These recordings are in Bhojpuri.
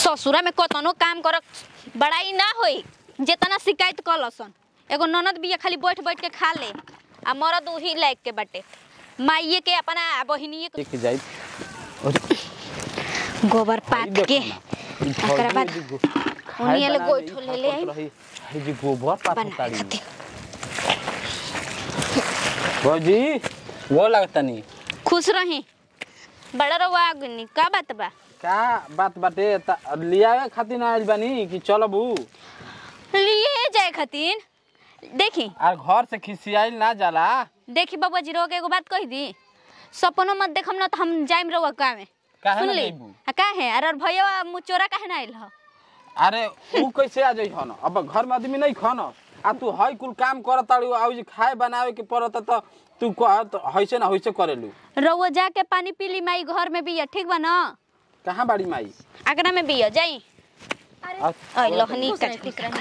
ससुरा में कतनो काम कर बड़ाई ना होई जेतना शिकायत कलसन एगो ननद बिया खाली बैठ बैठ के खा ले आ मरद उही लायक के बाटे माइये के अपना बहिनिये के एक जाई गोबर पात के एकरा बाद उनिया ले गोइठो ले ले आई आई जी गोबर पात बनाए ताड़ी खातिर भौजी वो लगता नहीं खुश रही बड़ा रवा अग्नि का बात बा का बात बाटे त लियावे खातिर आइल बानी कि चलबू लिए जाए खातिर देखी आर घर से खिसियाइल ना जाला देखी बाबा जी रोग एगो बात कह दी सपनो मत देखम ना तो हम जाइम रहुआ का में काहे सुन ना ली जइबू? आ काहे अरे भैया मुचोरा काहे ना आइल ह अरे ऊ कैसे आ जाइ हन अब घर में आदमी नहीं खन आ तू हई कुल काम करत ताड़ी आउ जी खाए बनावे के पड़त त तू कह त हइसे ना हइसे करेलू रहुआ जाके पानी पी ली माई घर में बिया ठीक बा ना कहाँ बाड़ी माई आगरा में बिया जाई आ- आई लोहनी कट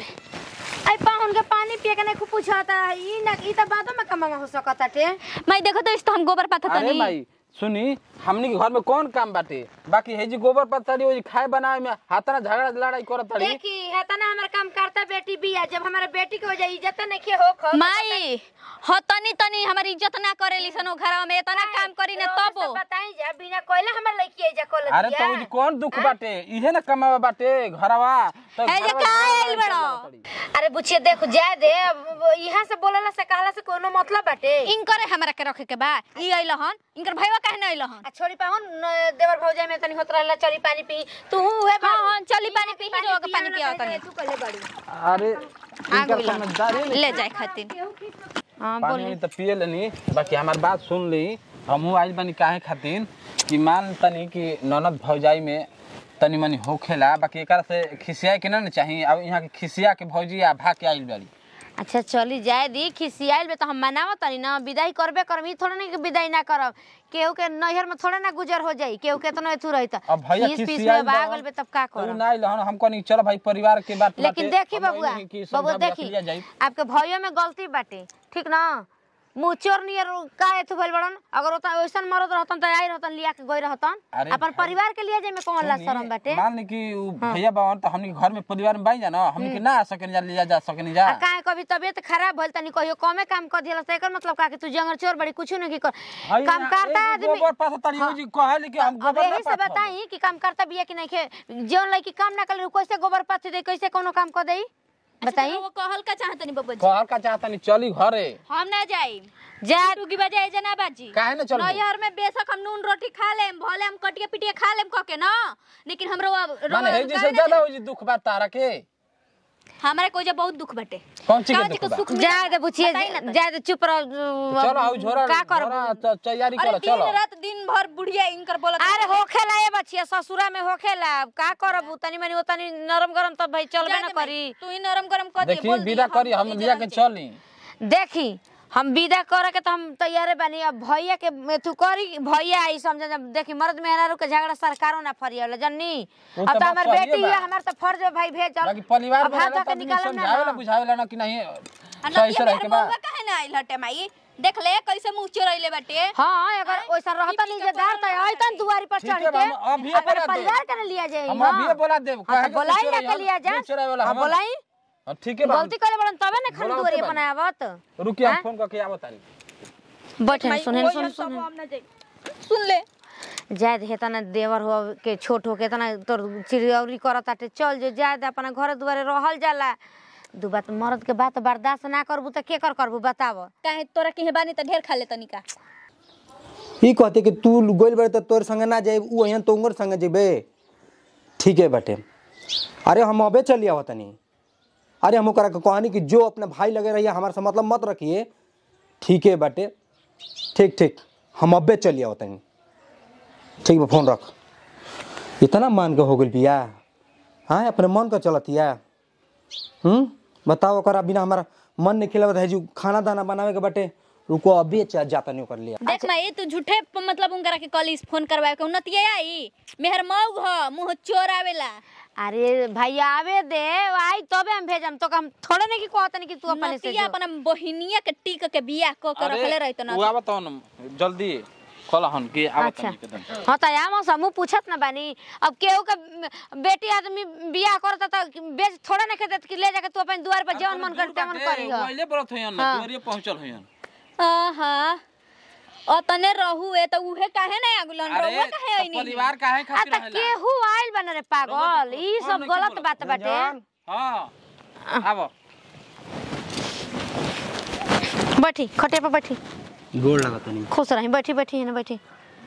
आई पाहुन के पानी पिए के नहीं खूब पूछता ई ना ई त बादो में कमांगा हो सकता टे माई देखो तो इस तो हम गोबर पाथा अरे तनी माई सुनी हमनी के घर में कौन काम बाटे बाकी है जी गोबर पत्थरी वो जी खाए बनावे में हाथना झगड़ा लड़ाई करत ताड़ी देखी है तना हमर काम करता बेटी बिया जब हमारा बेटी के हो जाई इज्जत नहीं खे हो खो माई हो तनी तनी हमारी इज्जत ना करेली सन घरवा में इतना काम करी ना तब बताई जा बिना कोयला हमर लड़की आई जा कोल अरे तो जी कौन दुख बाटे इहे ना कमावा बाटे घरवा तो ए जे घरवा का झगड़ा आइल लड़ाई बड़ो? करत ताड़ी। अरे बुचिए देखो जाए दे अब यहाँ से बोलला से कहला से कोनो मतलब बाटे इनकरे हमरा के रखे के बा ई अइल हन इनकर भैया काहे ना अइल हन आ छोड़ी पाहुन न- देवर भौजाई में तनी होत रहला चली पानी पी तू उहे हाँ, हाँ, चली पानी पी, हीरो के पानी पियाव तनी। तू कले बड़ी अरे आग इनकर समझदारी नहीं ले जाए खातिर हाँ पानी बोली वानी तो पिए लेनी बाकी हमार बात सुन ली हमहू आइल बानी काहे खातिर कि मान तनी कि ननद भौजाई में तनी मनी होखेला बाकी एकरा से खिसियाए के ना न चाही अब यहाँ के खिसिया के भौजी आ भाग के आइल बाड़ी अच्छा चली जाए दी खिसियाइल बे तो हम मनाव तनी ना विदाई करबे करब ई थोड़ा नहीं कि विदाई ना करब केहू के नैहर में थोड़ा ना गुजर हो जाई केहू के तो एथू रही त अब भैया पीस पीस खिसियाइल में भागल बे तब का तू करब ना आइल हन हम कहनी चलो भाई परिवार के बात लेकिन बाटे, देखी हम बबुआ नहीं कि बबुआ समझा देखी लिया जाई। आपके भइयो में गलती बाटे ठीक ना मुँह चोर नियर का एथु भइल बड़न अगर ओता ओइसन मरद रहतन त आई रहतन लिया के गई रहतन अरे अपन भाई, परिवार के लिए जे में कौन ला सुनी, शरम बाटे मान ली कि उ भैया बावन तो हमनी के घर में परिवार में बाई जा ना हमनी के ना आ सकेनी जा लिया जा सकेनी जा आ काहे कभी तबियत खराब भइल तनी कहियो कमे काम कर दिला एकर मतलब का कि तू जंगल चोर बड़ी कुछ नहीं की कर हई काम ना, करता एगो आदमी गोबर पासा तारी हो जी कहली कि हम अब गोबर ना यही से पाथब। बताई कि काम करता बिया कि नहीं खे जौन लड़की काम ना कर कैसे गोबर पाथी दे कैसे कोनो काम कर दई बताई वो कहल का चाहतनी बब्बा जी कहल का चाहता नहीं चली घरे हम ना जाई जा टूकी बजाए जना बाजी काहे ना चलबू? नैहर में बेशक हम नून रोटी खा लेम भले हम कटिया पिटिया खा लेम कह के ना लेकिन हमरो अब माने हे जैसे ज्यादा हो जी दुख बात तारा के हमारे कोई बहुत दुख बटे कौन चीज के काहे दुख को बा? सुख जा दे बुझिए बताई ना तो। जा दे चुप रह चलो हाउ झोरा का करब झोरा त- तैयारी अरे करो दिन चलो रात दिन भर बुढ़िया इनकर बोलत अरे होखेला ए बचिया ससुरा में होखेला अब का करब तनी मनी तनी नरम गरम तब भाई चलबे ना करी तू ही नरम गरम कर दे देखी बोल दी, विदा करी हम ई लिया जलन के से। चली देखी हम विदा करे के तो हम तैयारे बानी अब भैया के तू करी भैया आई समझ जब देखी मर्द मेहरारू के झगड़ा सरकारों ना फरियावला जन्नी वो अब तो तो बात हमार सहिए बेटी बा। है हमार तो फर्ज है भाई भेज बाकी परिवार अब में हाथ रहला धो त के आदमी निकालम ना समझावेला ना। बुझावेला ना कि नहीं आ सही से नतिया रह के मेहर बा बउवा काहे ना आइल हटे माई देख ले कैसे मुंह चोरैले बाटे हाँ अगर वैसा रहता पी नहीं के जदार तो पड़ल अइतन दुआरी पर ठीक चढ़ है के बा, हम अभी अपने बोला दे। परिवार के न लिया जाए हम अभी बोला देब हाँ काहे तो के बोलाई चोरी ना के लिया जा नहीं चोरावेला हाँ, हम बोलाई हाँ, ठीक है बा, हम- गलती करे बड़न तबे ना खाली बोला दुआरी होते अपन बानी। आवत रुकी हम हाँ? फोन करके आवत तानी बैठे माई, सुने ओही सुन हम सब सुन हम ना जाई सुन ले जायद हे तना देवर हो के छोट हो के तना तोर चिड़ियौरी करत आटे चल जो जायद अपना घर दुआरे रहल जाला दू बात मर्द के बात बर्दाश्त ना करबू त के कर करबू बताव काहे तोरा के बानी त ढेर खा ले तनिका ई कहते कि तू गोल बड़े तो तोर संगे ना जाए ऊ यहाँ तोंगर संगे जेबे ठीक है बटे अरे हम अबे चली आवा तनी अरे हम ओकरा के कहनी कि जो अपने भाई लगे रहिए हमारे से मतलब मत रखिए ठीक है बटे ठीक ठीक हम अबे चली आवा तनी ठीक बा फोन रख इतना मान के हो गइल बिया हाँ अपने मन का चलतिया हम्म बताओ ओकरा बिना हमारा मन नहीं खिलावत है जो खाना दाना बनावे के बटे रुको अभी चा जाता नहीं कर लिया देख माई तू झूठे प- मतलब उनकरा के कॉलेज फोन करवाए के उन्नतिया आई मेहर मऊ ह मुंह चोर आवेला अरे भैया आवे दे आई तबे हम भेजम तो हम थोड़े नहीं कि कहत नहीं कि तू अपने से नतिया जो। अपना बहिनिया के टीक के बियाह क के रखले रहित ना वो आवत न जल्दी कहलहन कि आवत अच्छा तनी के दम हाँ तो आम समूह पूछत ना बानी अब केहू के बेटी आदमी बियाह करता तो बेच थोड़ा ना खेत कि ले जाके तू अपन द्वार पर जवन मन कर तेवन करी हो पहले बरत होयन ना हाँ। दुआरिये पहुंचल होयन आहा अतने रहू ए तो उहे काहे नहीं आगुलन रहुआ काहे तो ओइनी परिवार काहे आ खातिर त रहेला केहू आइल बन रे पागल ई कौन सब नहीं गलत बोलत? बात बाटे जान, हां आबो बैठी खटे पर बैठी गोड़ लगा तनी खुश रही बैठी बैठी है ना बैठी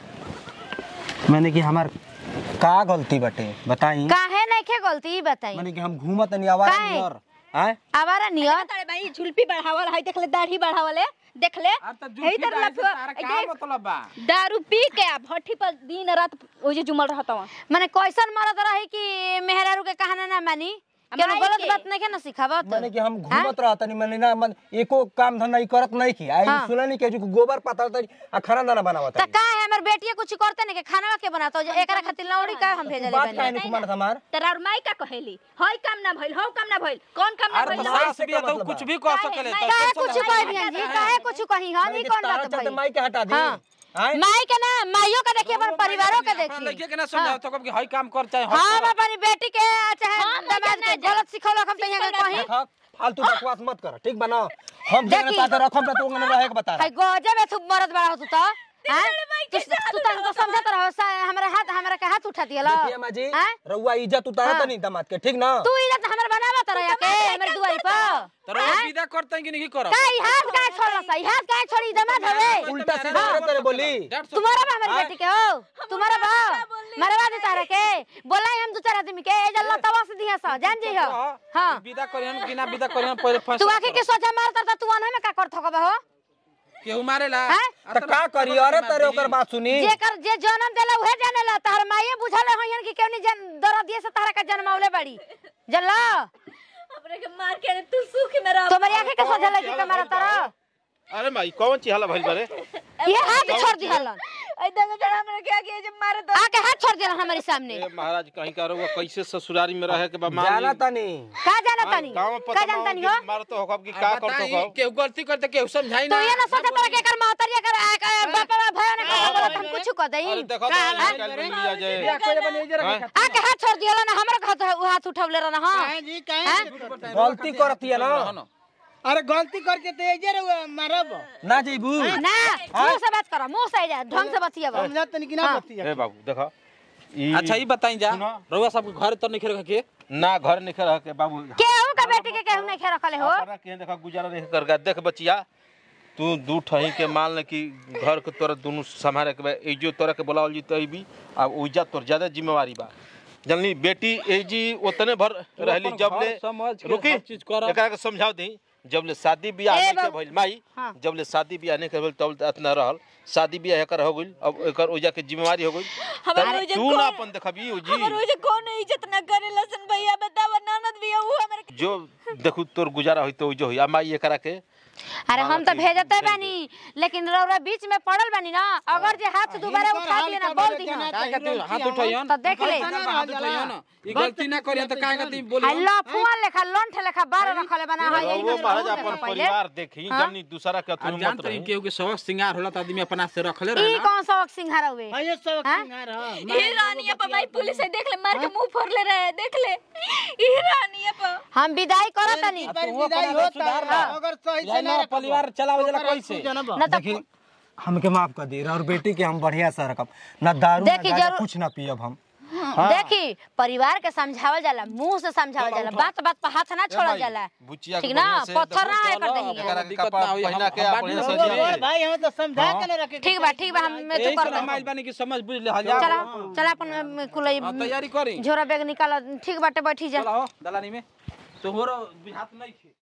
मैंने कि हमार का गलती बटे बताई काहे नहीं खे गलती ई बताई मैंने कि हम घूमत नहीं आवारा काहे? नियर आए आवारा नियर तारे भाई झुलपी बढ़ावल है देख ले दाढ़ी बढ़ावल है देख ले अब त यही जुल्फी तरह दाई से लफुआ- तारा ए, का देख, मतलब बा दारू पी के आ भट्ठी पर दिन रात ओजे जुमल रहत हवा माने कैसन मरद रही कि मेहरारू के कहाना ना मानी आ केनो माई गलत के? बात नहीं के ना सिखावत मैंने कि हम घूमत रहत नहीं मैंने ना मन एको काम धंधा ई करत नहीं की आई हाँ। सुना नहीं के जो गोबर पातल तरी आ खाना दाना बनावत त का है हमर बेटिया कुछ करते नहीं के खाना के बनाता हो एकरा खातिर लौड़ी का हम भेजले बात काहे बनी नहीं कुमार हमार तेरा और माई का कहेली हई काम ना भइल हौ काम ना भइल कौन काम ना अरे भइल तो माई सास से भी का तो मतलब कुछ बा? भी कह काहे? सकेले माई- तो काहे टेंशन कुछ ना कह ले। बिहान जी काहे कुछ कही हम ई कौन बात चलते भई माई के हटा दी हाँ। आए माई के ना माइयों के देखिए अपन परिवारों के अपना देखिए लड़के के ना समझाओ तो कब कि हई काम कर चाहे हई हम कर। अपनी बेटी के चाहे हम दमाद ना के जा- गलत सिखौलक हम तो यहाँ के कहीं देखा फालतू बकवास मत कर ठीक बना हम जगह देखी। पाते रखम त तू अंगने रहे के बता है गजब है तू मरद बड़ा हो तू तो हैं? तू तू तो हमको समझत रहो सा हमरा हाथ हमरा के हाथ उठा दिया देखिए माँ जी हैं? रउआ इज्जत उतारत हाँ। नहीं दामाद के ठीक ना तू इज्जत हमर बनावा तर या के हमर दुआरी पर तो रोज विदा करते हैं कि नहीं करब का ई हाथ का छोड़ला सा ई हाथ का छोड़ी दमाद हवे उल्टा सीधा करे तेरे बोली डेढ़ सौ- तुम्हारा बा हमारी बेटी के हो तुम्हारा बा मरवा दे तारा के बोला हम दो चार आदमी के ए जल्ला तवा से दिया सा जान जी हो हां विदा करियन कि ना विदा करियन पहले फैसला तू आके के सोचा मार तर तू अनहे में का कर थकबा हो केहू मारेला हैं? त का करी अरे तेरे ओकर बात सुनी जेकर जे जन्म देला उहे जानेला तहर माये बुझले होयन कि केवनी जन दर दिए से तहरा का जन्मावले बड़ी जल्ला अपने के मार के तू सुख में रह तुम्हारी आंखें के सोझा लगी के मारा तरह अरे भाई कौन चीज हला भइल बारे ये हाथ छोड़ दिहलन ऐ देखो जरा हमरा के आगे जे मारे तो आके हाथ छोड़ दिहलन हमारे सामने ए महाराज कहीं का रहुआ कैसे ससुरारी में रहे के बा मान जाना ली- तनी का जाना तनी गाँव में का पता जानता नहीं हो मारतो हो कब की अब का करतो बताई, हो केहू गलती करते केहू समझाई तो ना ये ना सोचा तरह के कर महतरिया कर बापा भया ना कर बोला हम कुछ कर अरे दई देखो तो निकाल में लिया जाए हैं? आके हाथ छोड़ दिहलन हमर हाथ हाथ उठवले रहना हां जी काहे गलती करती है ना अरे गलती करके तो एजे रहुआ मारब ना जेबू ना मुंह से बात करो मुंह से जा ढंग से बतिया समझा तनी कि ना बतिया ए बाबू देखो ई अच्छा ई बताई जा सुनो। रउआ सब घर तर नहीं रख के ना घर निकल रह के बाबू केहू का बेटी के केहू नहीं खे रखले हो अपना के देखो गुजारा नहीं कर देख बचिया तू दू ठही के मान ले कि घर के तोरा दोनों संभाले के बा एजो तोरा के बोलावल जी तई भी अब ओइजा तोर ज्यादा जिम्मेवारी बा जनली बेटी एजी ओतने भर रहली अपन जब घर ले समझ के रुकी हर चीज करब। एकरा के समझाओ दी जब ले शादी बियाह ए नहीं के बाबू। भइल माई हाँ। जब ले शादी बियाह नहीं के भइल तब ले इतना रहल शादी बियाह एकर हो गइल अब एकर ओइजा के जिम्मेवारी हो गइल हमारे तब ओइजा तू ना कौन- अपन देखबी ओ हमर जी ओजे कौन इज्जत ना करे लसन भैया बतावा ननद भी ऊ हमर जो देखू तोर गुजारा होई तो ओइजो होई आ माई एकरा के अरे हम तो भेजते बानी लेकिन रौरा बीच में पड़ल बानी ना अगर जे हाथ दोबारा उठा के ना बोल दी हां काहे के तू हाथ उठाइयन तो देख ले हाथ उठाइयन ई गलती ना करियन त काहे के तू बोली हेलो फुआ लेखा लोंठ लेखा बार रखले बना है वो महाराज अपन परिवार देखी जमनी दूसरा के अब तुम जान मत तरी रही केहू के सबक सिंगार होला त आदमी अपना से रखले ई रहे ना कौन सा सिंहारा हुए हाँ ये सब हाँ? सिंगार हाँ ई रानिया पर भाई पुलिस है देख ले मार के मुंह फोड़ ले रहे देख ले ई रानिया पर हम विदाई करत नहीं बार विदाई होता अगर सही से ना यार परिवार चलावे जला कैसे जनब ना तो देखी हमके माफ कर दी और बेटी के हम बढ़िया से रखब ना दारू ना देखी गांजा, जरूर- कुछ ना पियब हम देखी परिवार के समझावल जाला मुंह से समझावल जाला बात बात पर हाथ ना छोड़ल जाला बुचिया ठीक ना पत्थर ना है कर एकरा देही दिक्कत कपड़ा ना होई, हम- पहिना के हम आप बात बढ़िया नहीं से समझिए। जिए। भाई हम तो समझा के ना रखे ठीक बा ठीक बा हम मैं तो यही कर से देंगे समाज बनी की समझ बुझ ले जा चला चला अपन कुलई हाँ, तैयारी करी झोरा बैग निकाल ठीक बाटे बैठी जा चला हो दलानी में तोहरो बुझात नहीं थे